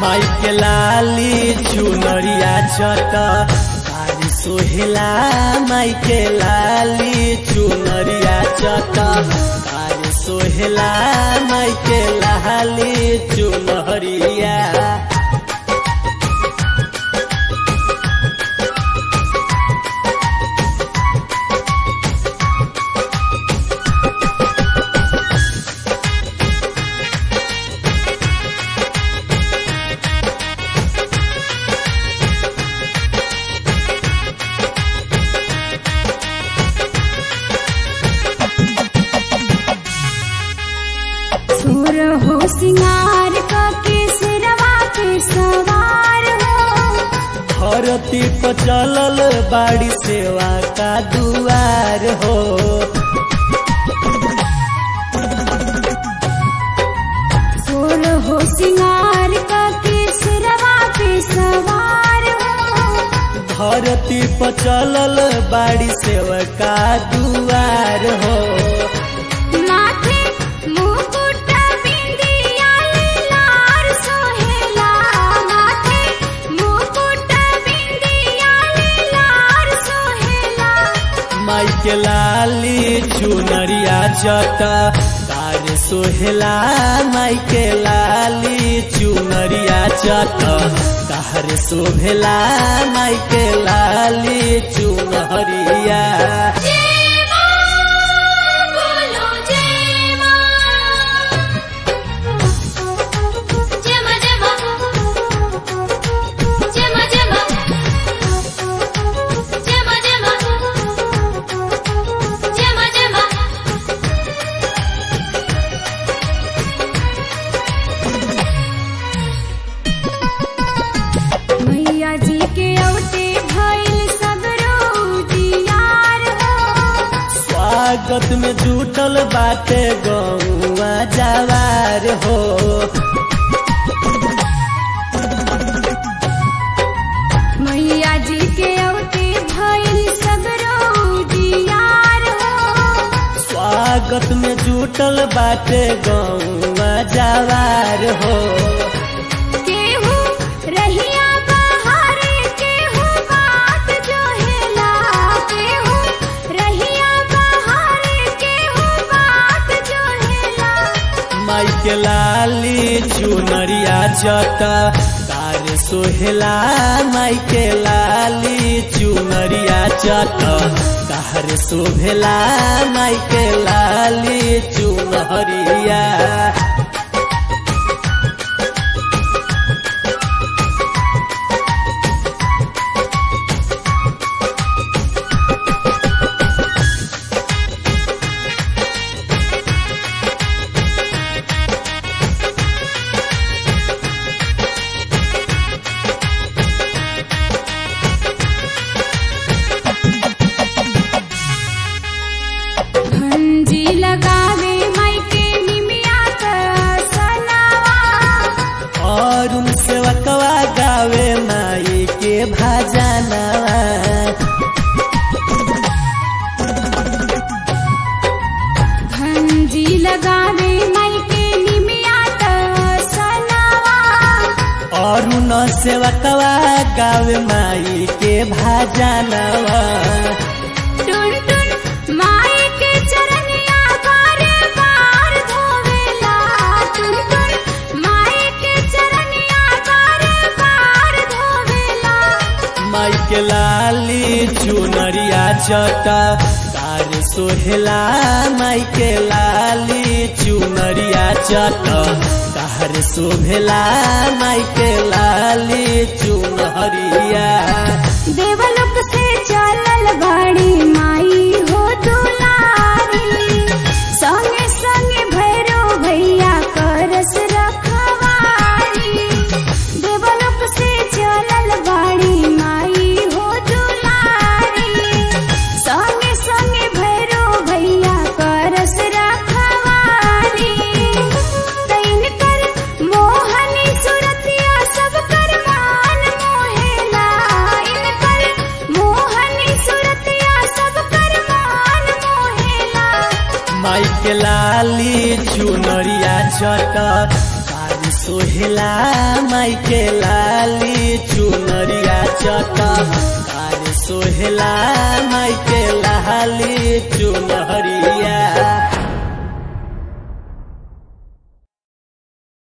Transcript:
माई के लाली चुनरिया चट तारी सोहेला माई के लाली चुनरिया चट तारी सोहेला माई के लाली चुनरिया सुर हो सिंगार का केसरवा पे सवार हो धरती पर चलल बाड़ी सेवा का दुआर हो सुर हो सिंगार का केसरवा पे सवार हो धरती पर चलल बाड़ी सेवा का दुआर हो माथे मुकुट बिंदिया लार सोहेला माथे मुकुट बिंदिया लार सोहेला माई के लाली चुनरिया चट तार सोहेला माई के लाली चुनरिया चट तार सोहेला माई के लाली चुनरिया जय मां बोलो जय मां जय मां जय मां जय मां जय मां जय मां जय मां जय मां जय मां मैया जी के औटे भइल सब रोजियार हो स्वागत में जुटल बाटे गौआ जवार हो मैया जी के औटे भइल सब रोजियार हो स्वागत में जुटल बाटे गौआ जवार हो केहू रहिया बहारे केहू बात जोहेला केहू रहिया बहारे केहू बात जोहेला माई के लाली चुनरिया चट तार सोहेला माई के लाली चुनरिया चट तार सोहेला माई के लाली चुनरिया भंजी लगावे माई के निमिया का सनावा और उन सेवकवा गावे माई के भजनवा भंजी लगावे माई के निमिया का सनावा और उन सेवकवा गावे माई के भजनवा टुन टुन माई के चरनिया बारे बार धोवेला टुन टुन माई के चरनिया बारे बार धोवेला माई के लाली चुनरिया चट तार सोहेला माई के लाली चुनरिया चट तार सोहेला माई के लाली चुनरिया देवलोक से चलल बाड़ी माई हो दुलारी संगे संगे भैरो भैया करस रखवारी देवलोक से चलल बाड़ी माई हो दुलारी संगे संगे भैरो भैया करस रखवारी तैन कर मोहनी सुरतिया सब कर मान मोहेला इन कर मोहनी सुरतिया सब कर मान मोहेला माई के लाली चुनरिया चट तार सोहेला माई के लाली चुनरिया चटक अरे सोहेला माई